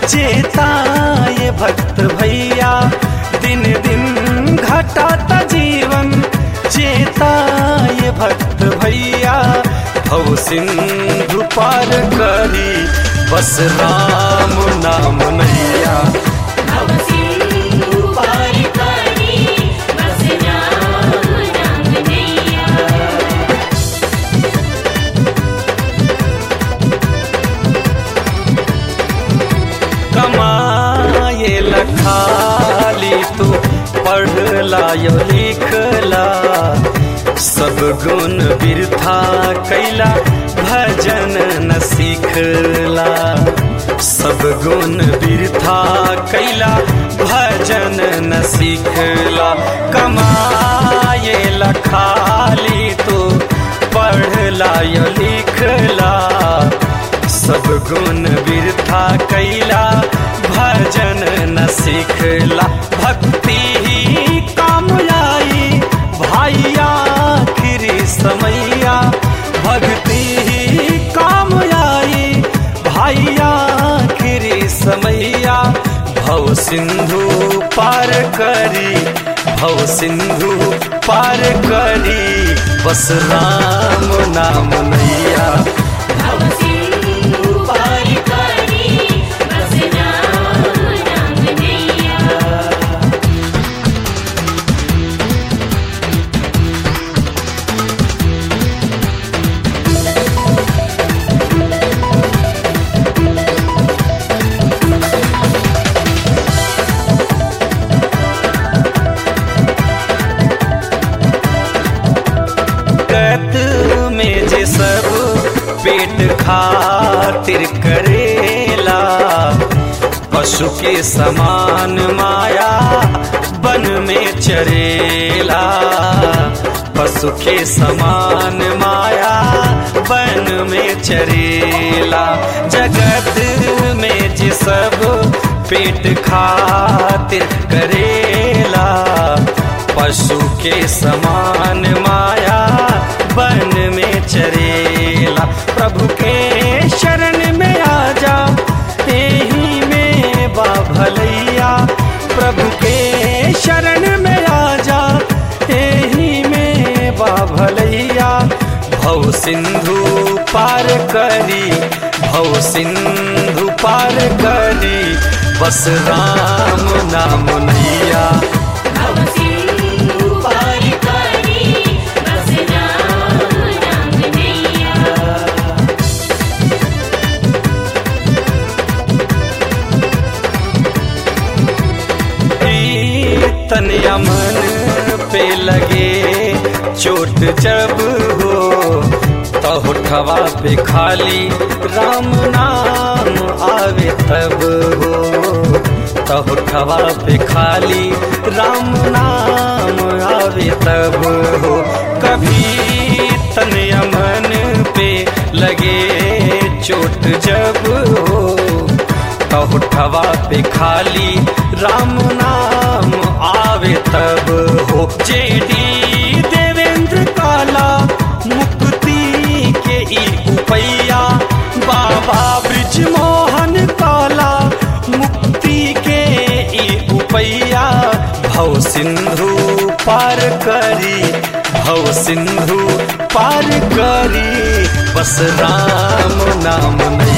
चेता ये भक्त भैया दिन दिन घटाता जीवन चेता ये भक्त भैया भव सिंधु पार करी बस राम नाम नैया भव सिंधु पार करी बस राम नाम नैया कमाए लखाली तू पढ़ला यो लिखला सब गुण बिरथा कैला भजन न सीखला सब गुण बिरथा कैला भजन न सीखला कमाए लखाली तू पढ़ला यो लिखला सब गुण बिरथा कैला भजन न सीखला भक्ति ही काम आई भाइया आखिरी समैया भक्ति ही काम आई भाइया आखिरी समैया भव सिंधु पार करी भव सिंधु पार करी बस राम नाम नैया भव सिंधु पार करी बस राम नाम नैया कत में जे सब पेट खातिर करेला पशु के समान माया बन में चरेला पशु के समान माया बन में चरेला जगत में जे सब पेट खातिर करेला पशु के समान माया बन में चरेला प्रभु के शरण में आ जा यही में बा भलैया प्रभु के शरण में आ जा यही में बा भलैया भव सिंधु पार करी भव सिंधु पार करी बस राम नाम नैया भव सिंधु पार करी बस राम नाम नैया तन यमन पे लगे चोट जब हो तो होठवा पे खाली राम नाम आवे तब हो तो होठवा पे खाली राम नाम आवे तब हो कभी तन यमन पे लगे चोट जब हो होठवा पे खाली राम नाम आवे तब हो जेडी देवेंद्र काला मुक्ति के ई उपैया बाबा ब्रिज मोहन काला मुक्ति के ई उपैया भव सिंधु पार करी भव सिंधु पार करी बस राम नाम नहीं